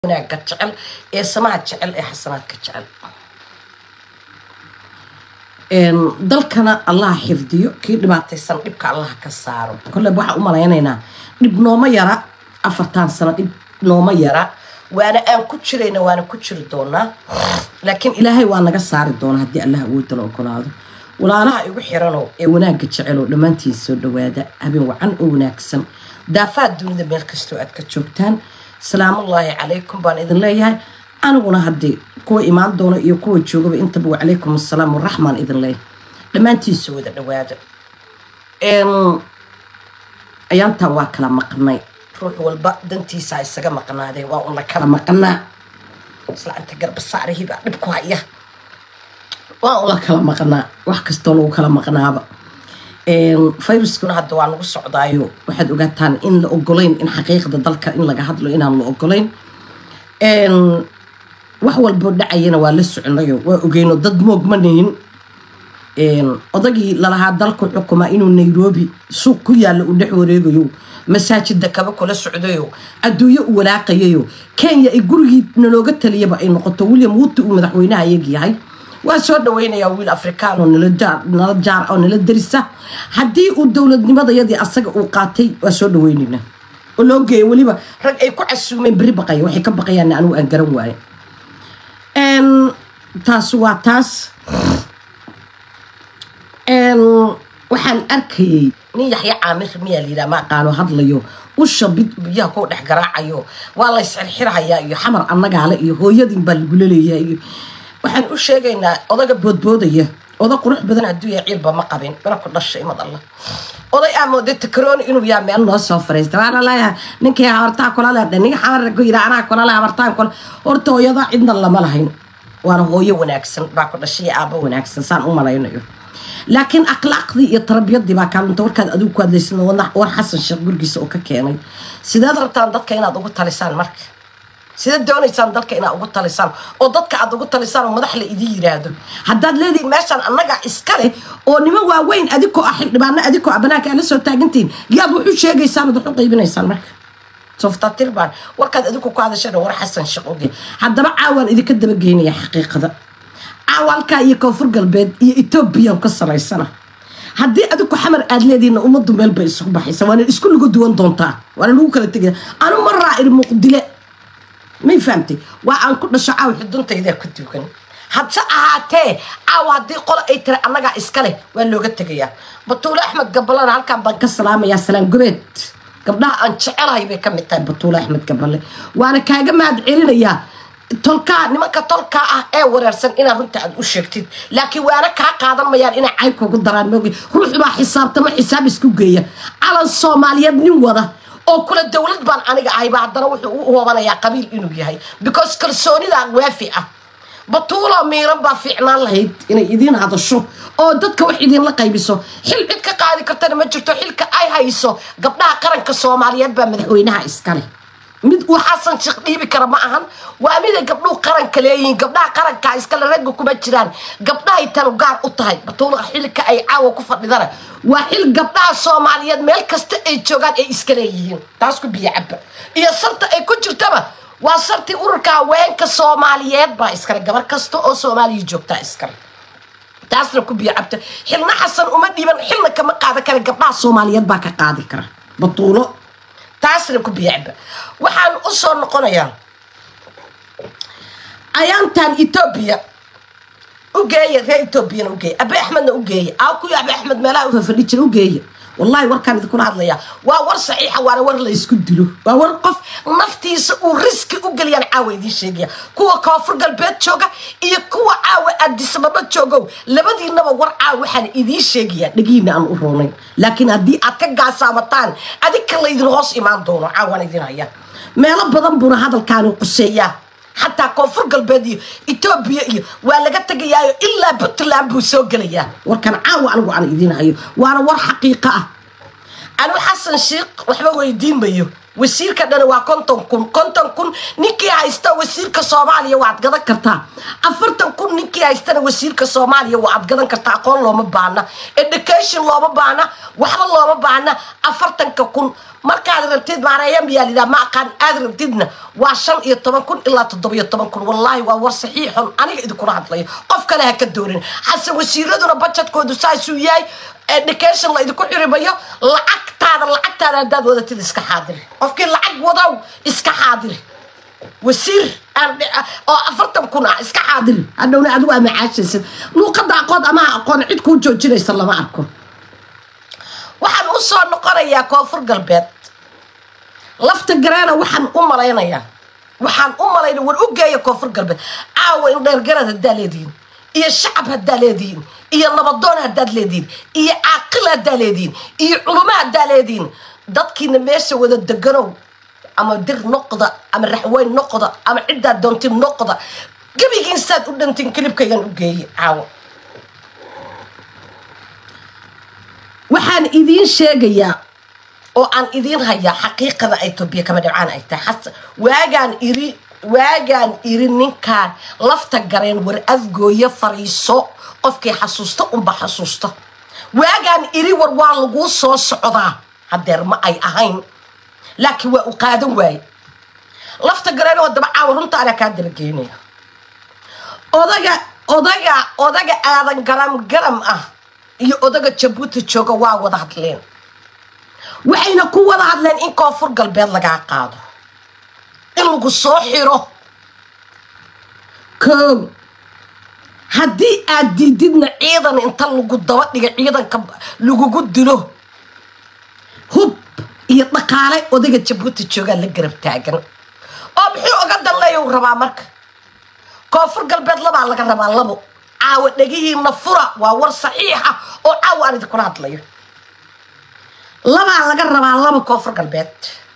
wanaaga jecel ee samaha jecel ee xasanaadka jecel dalkana allaha xifdiyo kii dhibaataysan dhibka allaha ka saaro kolleyba waxaa u malaynaynaa dhib nooma yara afartan sano dhib nooma yara waana aan ku jirayna waana ku jiri doonaa laakiin ilaahay waa naga saari doonaa haddii allah awoodala ogolaado walaalaha igu xirano ee wanaagga jeceloo dhammaantiin soo dhawaada habeen wacan oo wanaagsan daafaad dunida meel kastoo aad ka joogtaan salaamullaahi calaykum baan idin leeyahay aniguna haddii kuwa imaan doona iyo kuwa joogaba intaba wacalaykum assalaam waraxmaan idin leeyahay dhammaantiisa wada dhawaada ayaantaan waa kala maqnay ruux walba dantiisa isaga maqnaadee waa una kala maqnaa isla inta garbasaarihibaa dhib ku haya waa ula kala maqnaa wax kastoo lagu kala maqnaaba viruskuna hadda waa nagu socdaayo waxaad ogaataan in la ogolayn in xaqiiqda dalka in laga hadlo inaan la ogolayn wax walboo dhacayana waa la soconayo waa ogeyno dad moog ma nihin odagii lalahaa dalku xukumaa inuu nairobi suuq ku yaalla u dhex wareegayo masaajida kaba kula socdayo adduunyo u walaaqayayo kenya ay gurigii nalooga taliyaba ay noqoto william wuti uu madaxweynaha iyag yahay waa soo dhaweynayaa wiil afrikaan oo nala jaar oo nala darisa haddii uu dowladnimadayadii asaga uu qaatay waa soo dhaweynayna oo loo geeya weliba rag ay ku casuumeen beri baqaya waxay ka baqayaan anigu aan garan waayo taas waa taas waxaan arkayay nin yaxya caamir miyaa layidhaha ma aqaano hadlayo usha biyaha kuu dhex garaacayo waa la ysxirxirhayaa iyo xamar annagaale iyo hooyadin baa lagula leeyahay iyo waxaan u sheegaynaa odaga boodboodaya oda qurux badan adduunya ciilba ma qabin mana ku dhashay imad alla oday aa mooday takarooni inuu yaa meel noo soo fariista waana leeyahay ninkii habartaa kula leedha ninka xamar ku yidha anaa kula le habartaan kula horta hooyada cidna lama lahayn waana hooyo wanaagsan baa ku dhashay iyo aabbo wanaagsan saan u malaynayo laakiin akhlaaqdii iyo tarbiyadii baa kaalinta warkaad adigu ku hadlaysan war xasan sheekh gurigiisa oo ka keenay sideed rabtaan dadka inaad ugu talisaan marka sidaad doonaysaan dalka inaad ugu talisaan oo dadka aad ugu talisaan oo madax la idin yiraahdo haddaad leedihin meeshaan annaga iskale oo niman waaweyn adikoo ah xildhibaano adikoo ah banaanka aad la soo taagantihiin yaad wax u sheegaysaan ood wax u qaybinaysaan marka softaatirbaan warkaad adigu ku hadasheen war xasan sheekh oge haddaba caawaan idinka dabageynaya xaqiiqada caawalka iyo koonfur galbeed iyo etoobiyaan ka salaysana haddii adigu xamar aad leedihiinna ummaddu meel bay isugu baxaysa waana isku lagu duwan doontaa waana lagu kala tegaya anu ma raa'ir muqdile may fahamtay waa aan ku dhasho caaw xuduntaydaa ku duugan hadse ahaatee caaw haddii qolo ay tiri annagaa iska leh waa looga tegayaa batuule axmed gabalena halkaan baan ka salaamayaa salaan gobeed gabdhaha aan jecelahay bay ka mid tahay batuule axmed gabale waana kaaga mahad celinayaa tolkaa nimanka tolkaa ah ee wareersan inaad runta aad u sheegtid laakiin waana kaa qaadan mayaan inay cayb kugu daraan moogi ruux baa xisaabtama xisaab isku geeya calan soomaaliyeed nin wada oo kula dowlad baan aniga ahayba haddana wuxuu u hoobanayaa qabiil inuu yahay because kalsoonidaa waafi ah batuula miiran baa fiicnaan lahayd inay idiin hadasho oo dadka wax idiinla qaybiso xil cid ka qaadi kartana ma jirto xilka ay hayso gabdhaha qaranka soomaaliyeed baa madaxweynaha iskale mid uu xasan sheekh dhiibi kara ma ahan waa miday gabdhuhu qaranka leeyihiin gabdhaha qarankaa iskale ragga kuma jiraan gabdhahay tanu gaar u tahay batuula xilka ay caawa ku fadhidana waa xil gabdhaha soomaaliyeed meel kasta ay joogaan ay iska leeyihiin taas ku biyo caba iyo sarta ay ku jirtaba waa sartii ururka haweenka soomaaliyeed baa iskale gabar kasta oo soomaaliya joogtaa iskale taasna ku biyo cabta xilna xasan uma dhiiban xilna kama qaadan kara gabdhaha soomaaliyeed baa ka qaadi kara batuulo taasna ku biyacba waxaan u soo noqonayaa ayaantan etoobiya u geeya reer etoobiyana ugeeya abe axmedna u geeya aa kuyo abe axmed meelaha u fafadhi jira u geeya wallahi warkaan idinkula hadlayaa waa war saxiixa waana war la isku dilo waa war qof naftiisa uu riski u geliyaan caawa idiin sheegaya kuwa koonfur galbeed jooga iyo kuwa caawa aadisababa joogow labadiinaba war caawa waxaan idiin sheegayaa dhegiina aan u roonayn laakiin haddii aad ka gaasaabataan adinka laydin hoos imaan doono caawaan idin hayaa meelo badan buuna hadalkaani quseeyaa xataa koonfur galbeed iyo etoobiya iyo waa laga tegayaayo ilaa puntland buu soo gelayaa warkan caawa anigu aan idiin hayo waana war xaqiiqa ah anigu xasan sheikh waxba weydiin mayo wasiirka dhana waa konton kun konton kun ninkii haysta wasiirka soomaaliya waad gadan kartaa afartan kun ninkii haystana wasiirka soomaaliya waad gadan kartaa aqoon looma baana education looma baana waxba looma baana afartanka kun markaad rabtid maareeya miyaa lidhaha ma aqaan aad rabtidna waa shan iyo toban kun ilaa toddobiyo toban kun wallaahi waa war saxiixon aniga idinkula hadlayo qof kale ha ka doonin xasan wasiiraduna bajetkoodu saasuu yahay education la idinku xirimayo lacagtaada lacagtaada haddaad wadatid iska xaadiri qofkii lacag wadow iska xaadiri wasiir aan oo afartan kun ah iska xaadiri hadhowna adigu aa macaashaysid luuqadda aqoon ama aqoon cid kuu joojinaysa lama arko waxaan u soo noqonayaa koonfur galbeed lafta gareena waxaan u malaynayaa waxaan u malaynaya war u geeya koonfur galbeed caawa in dheergarad haddaa leedihiin iyo shacab haddaa leedihiin iyo nabadoon haddaad leedihiin iyo caaqil haddaa leedihiin iyo culumo haddaa leedihiin dadkiina meesha wada deganow ama dir noqda ama raxweyn noqda ama ciddaad doontin noqda gebigiin saad u dhantiin kilibkaygan u geeyey caawa waxaan idiin sheegayaa oo aan idiin hayaa xaqiiqada etoobiya kama dhibcaan ay tahay xasan waagaan iri waagaan iri ninkaan lafta gareen war adgooyo fariiso qofkii xasuusta unba xasuusta waagaan iri war waa laguu soo socdaa hadeer ma ay ahayn laakiin waa u qaadan waaye lafta gareen oo daba caawa runta anaa kaa dabageynaya odaga odaga odaga aadan garam garam ah iyo odaga jabuuti jooga waa wada hadleen waxayna ku wada hadleen in koonfur galbeed lagaa qaado in lagu soo xiro koow haddii aad diididna ciidan inta lagu daba dhiga ciidanka lagugu dilo hub iyo dhaqaale odaga jabuuti joogaa la garab taagan oo muxuu oga danleeya u rabaa marka koonfur galbeed labaa laga rabaa labo caawa dhegihiina fura waa war saxiixa oo caawa aan idinkula hadlayo labaa laga rabaa laba koonfur galbeed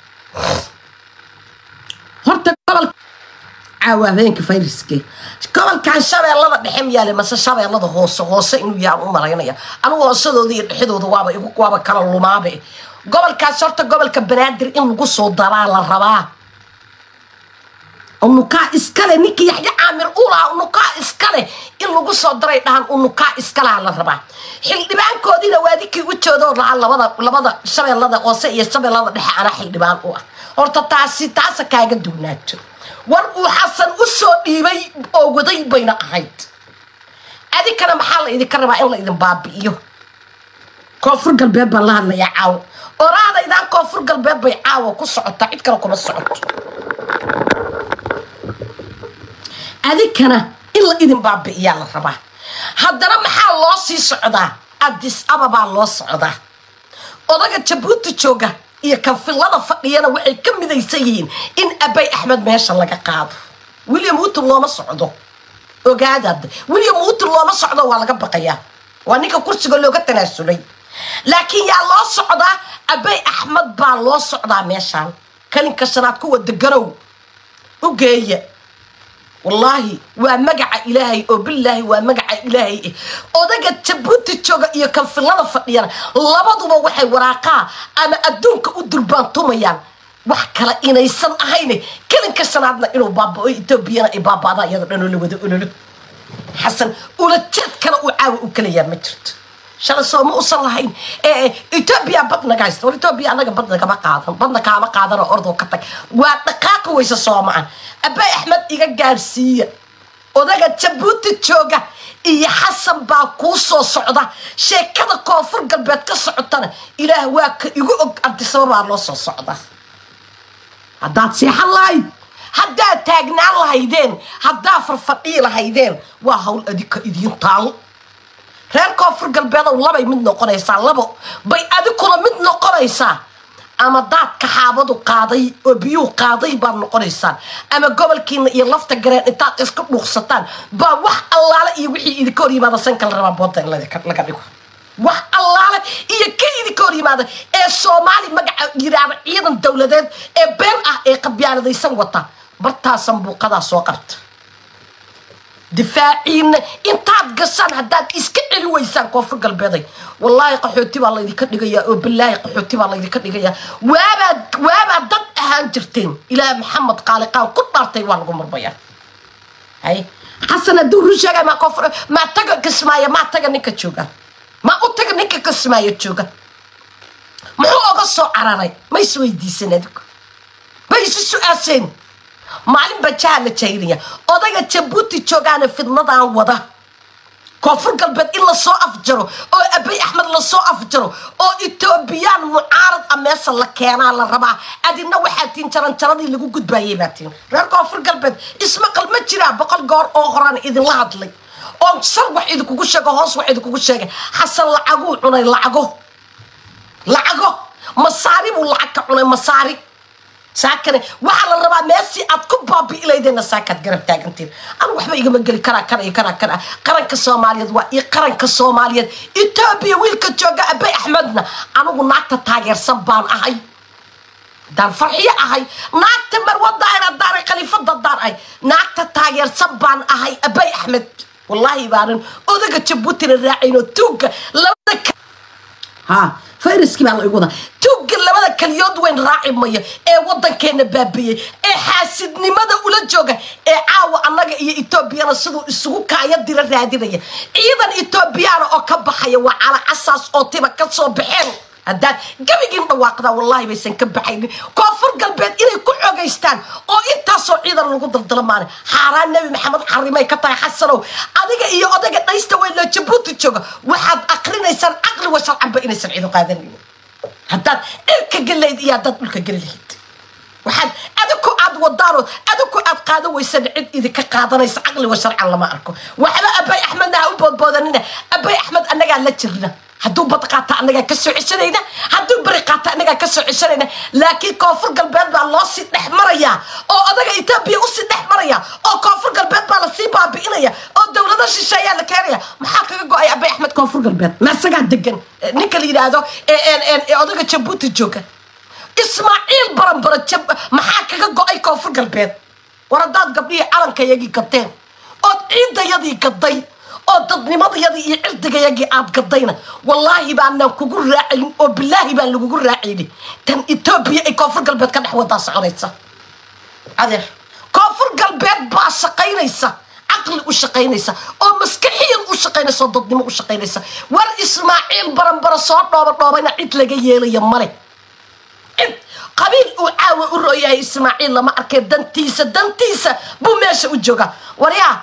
horta gobol caawa habeenka fayraske gobolkan shabeellada dhexe miyaale mase shabeellada hoose hoose inuu yahaan u malaynaya anigu hoosadooda iyo dhexdooda waaba igu waaba kala lumaabe gobolkaas horta gobolka banaadir in lagu soo daraa la rabaa unukaa iskale ninkii yaxya caamir u lahaa unukaa iskale in lagu soo daray dhahan unukaa iskalaha la rabaa xildhibaankoodiina waa dinkii u joodoo lahaa labada labada shabeellada hoose iyo shabeellada dhexe anaa xildhibaan u ah horta taasi taasa kaaga duwnaato war uu xasan u soo dhiibay oo waday bayna ahayd adinkana maxaa la idinka rabaa in la idin baabi'iyo koonfur galbeed baan la hadlayaa caawo oraadaydaan koonfur galbeed bay caawa ku socotaa cid kale kuma socoto adinkana in la idin baabi'iyaa la rabaa haddana maxaa loo sii socdaa addis ababaa loo socdaa odaga jabuuti jooga iyo kanfilada fadhiyana waxay ka midaysan yihiin in abay axmed meesha laga qaado william wuton looma socdo ogaadaad william wuton looma socdo waa laga baqayaa waa ninka kursiga looga tanaasulay laakiin yaa loo socdaa abay axmed baa loo socdaa meeshaan kalinka shanaad kuwa deganow u geeya wallaahi waa magaca ilaahay oo bilaahi waa magaca ilaahay eh odaga jabuuti jooga iyo kanfilada fadhiyana labaduba waxay waraaqaa ama adduunka u durbaantumayaan wax kale inaysan ahayne kelinka shanaadna inuu baabao etoobiyana ay baaba'daan iyado dhanoo la wada ololo xasan ulajeed kale uu caawa u kalayaa ma jirto shalay soo ma usan lahayn etoobiya bad naga haysta war etoobiya anaga bad nagama qaadan badna kaama qaadanoo ordoo ka tag waa dhaqaaqi weyse soomaan abay axmed iga gaarsiiya odaga jabuuti jooga iyo xasan baa kuu soo socda sheekada koonfur galbeed ka socotana ilaah waa ka igu og ardisababaa loo soo socda haddaad seexan lahayd haddaad taagnaan lahaydeen haddaad farfadhii lahaydeen waa hawl adika idiin taal reer koonfur galbeedow labay mid noqonaysaa labo bay adikuna mid noqonaysaa ama daadka xaabadu qaaday oo biyuu qaaday baad noqonaysaan ama gobolkiina iyo lafta gareen intaad iska dhuuqsataan baa wax allaale iyo wixii idinka hor yimaada sanka la rabaa booda in laga dhigo wax allaale iyo ka idinka hor yimaada ee soomaali magaca yidhaahda ciidan dowladeed ee been ah ee qabyaaladaysan wata bartaasan buuqadaa soo qabta difaaciina intaad gashaan haddaad iska celi weysaan koonfur galbeeday wallaahi qaxooti baa laydinka dhigayaa oo bilaahi qaxooti baa laydinka dhigayaa waabaad waabaad dad ahaan jirteen ilaah maxamed qaaliqaan ku dhaartay waa lagu murmayaa hay xasan hadduu run sheegay maa koonfur maa taga kismaayo maa taga ninka jooga maa u taga ninka kismaayo jooga muxuu oga loo soo cararay ma isweydiisan adigu ma isu su-aasheen maalin baa jaha la jaynaya odayga jabuuti joogaana fidnadan wada koonfur galbeed in lasoo afjaro oo abay axmed lasoo afjaro oo etoobiyaan mucaarad a meesha la keenaa la rabaa adina waxaa tiin jaranjaradii lagu gudbaayay baa tiin reer koonfur galbeed ismaqal ma jiraa boqol goor oo horaan idinla hadlay oo sar wax idinkugu sheego hoos wax idinkugu sheegay xasan lacaguu cunay lacago lacago masaari buu lacag ka cunay masaari saakane waxaa la rabaa meesii aad ku baabi'ilaydeenna saakaad garab taagantiin anigu waxba igama geli karaa kana iyo kanaa kana qaranka soomaaliyeed waa iyo qaranka soomaaliyeed etoobiya wiilka jooga abay axmedna anigu naagta taageersan baan ahay daan farxiyo ahay naagta marwadaana daaray khaliifada daar ahay naagta taageersan baan ahay abay axmed wallaahi baanan odaga jabuutina raacayno tuugga labada ha fayraskii baa la igu wadaa tuugga labada kaliyood weyn raaci mayo ee waddankeena baabiyey ee xaasidnimada ula jooga ee caawa annaga iyo etoobiyana siduu isugu kaaya dira raadinaya ciidan etoobiyaana oo ka baxaya waa calacasaas oo tiba ka soo baxeen haddaad gebigiin dhawaaqdaa wallaahi baysan ka baxaynin koonfur galbeed inay ku xogaystaan oo intaasoo ciidan lagu daldalamaana xaaraan nebi maxamed xarimay ka tahay xasanow adiga iyo odayga dhaysta weyn loo jabuuti jooga waxaad akrinaysaan caqli wa sharcanba inaysan ciidu qaadanaynin haddaad cirka gelayd iyo haddaad dhulka geli lahayd waxaad adiku aad wadaano adiku aad qaadan weysan cid idinka qaadanaysa caqli wa sharcan lama arko waxba abay axmedna ha u boodboodanina abay axmed annagaa la jirna hadduu bad qaata annagaa kasoo ceshanayna hadduu beri qaata annagaa kasoo ceshanayna laakiin koonfur galbeed baa loo sii dhex marayaa oo odaga etoobiya usii dhex maraya oo koonfur galbeed baa lasii baabi'inaya oo dowlado shisheeyaa la keenaya maxaa kaga go-ay abay axmed koonfur galbeed maasagaa degan ninka la yidhaahdo ee odaga jabuuti jooga ismaaciil baranbaro maxaa kaga go-ay koonfur galbeed war haddaad gabdhihii calankayagii gadeen ood ciidayadii gaday oo dadnimadayadii iyo cirdigayagii aad gadayna wallaahi baanaan kugu raacayn oo bilaahi baan lagugu raacayni tan etoobiya ay koonfur galbeed ka dhex wadaa soconaysa adeer koonfur galbeed baa shaqaynaysa caqli u shaqaynaysa oo maskaxiyan u shaqaynaysa oo dadnimo u shaqaynaysa war ismaaciil baranbaro soo dhooba dhoobayna cid laga yeelaya male cid qabiil uu caawa u rooyahay ismaaciil lama arkay dantiisa dantiisa buu meesha u joogaa waryaa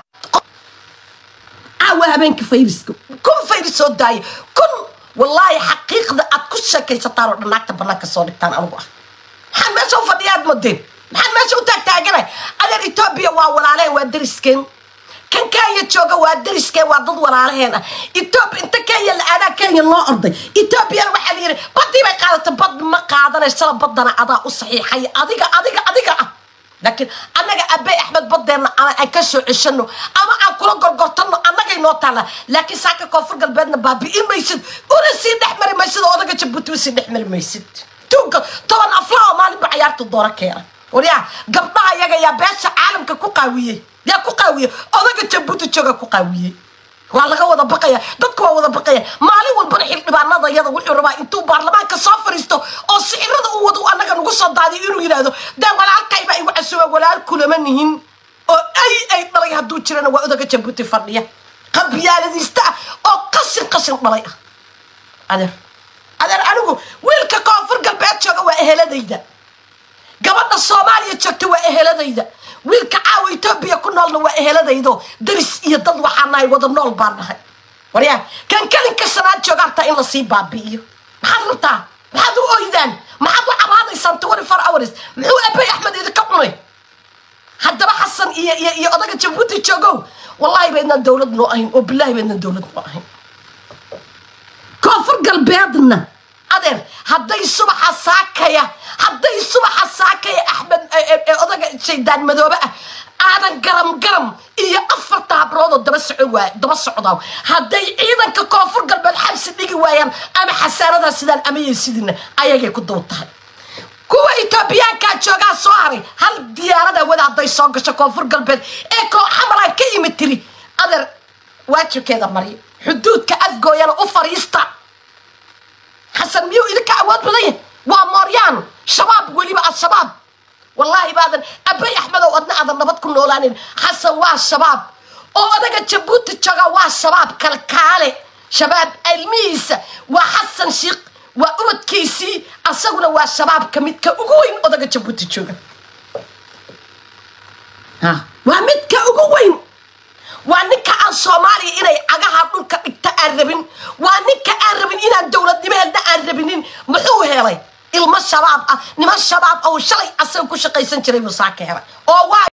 caawa habeenka fayriska kun fayris soo daaya kun wallaahi xaqiiqda aad ku sheekaysataan oo dhan naagta banaanka soo dhigtaan anigu ah maxaan meesha u fadhiya aad modeen maxaan meesha u taagtaaganay adeer etoobiya waa walaalehen waa dariskeen kan kenya jooga waa dariskeen waa dad walaalaheen ah etoobiya inta kenya la aadaa kenya loo orday etoobiyana waxaa la yidhi badii bay qaadatay bad ma qaadanaysala badana adaa u saxiixay adiga adiga adiga ah laakiin annaga abey axmed badeenna ama aan ka soo ceshano ama aan kula gorgortano annagay noo taalla laakiin saaka koonfur galbeedna baabi'in maysid una sii dhex mari maysid oo odaga jabuuti usii dhex mari maysid tuugga toban aflaa oo maalinba cayaarta doora keena waryaa gabdhaha yaga yaa beesha caalamka ku qaawiyey yaa ku qaawiyey odaga jabuuti jooga ku qaawiyey waa laga wada baqaya dadku waa wada baqaya maalin walbana xildhibaanada yada wuxuu rabaa intuu baarlamaanka soo fariisto oo sicirada uu wado annaga nagu soo daadiyo inuu yidhaahdo dee walaalkaybaa igu casuba walaal kulama nihin oo ay ay dhalay hadduu jirana waa odaga jabuuti fadhiya qabyaaladiista ah oo qashin qashin dhalay ah adeer adeer anigu wiilka koonfur galbeed jooga waa eheladayda gabadha soomaaliya joogta waa eheladayda wiilka caawa etoobiya ku noolna waa eheladaydo daris iyo dad waxaa nahay wada nool baan nahay waryaa kan kelinka shanaad jooga hartaa in lasii baabi'iyo maxaad rabtaa maxaad u oydaan maxaad u cabaadaysaan twenty four hours muxuu abey axmed idinka cunay haddaba xasan iyo iyo iyo odaga jabuuti joogow wallaahi baydnaan dowlad noo ahayn oo bilaahi baydnaan dowlad noo ahayn koonfur galbeedna adeer hadday subaxa saakaya hadday subaxa saakaya axmed odaga shaydaan madoobe ah aadan garam garam iyo afarta habroodoo daba socon waay daba socdaa hadday ciidanka koonfur galbeed xabsi dhigi waayaan ama xasaanadaa sidaan amayay sidina ayagay ku daba tahay kuwa etoobiyaankaa joogaa soo haray hal diyaarada wada hadday soo gasho koonfur galbeed ee koo xamalaan ka yimid tiri adeer waajibkeeda maryo xuduudka afgooyana u fariista xasan miyuu idinka awood badan yahay waa mooryaan shabaab weliba al-shabaab wallaahi baadan abay axmedow adna aadan nabad ku noolaanin xasan waa shabaab oo odaga jabuuti jooga waa shabaab kalkaale shabaab ilmihiisa waa xasan shiikh waa ubadkiisii asaguna waa shabaabka midka ugu weyn odaga jabuuti jooga ha waa midka ugu weyn waa ninka aan soomaaliya inay cagaha dhulka dhigta aan rabin waa ninka aan rabin inaan dowladnimeedna aan rabinin muxuu helay ilmo shabaab ah niman shabaab ah oo shalay asaga ku shaqaysan jiray buu saa ka helay oo waa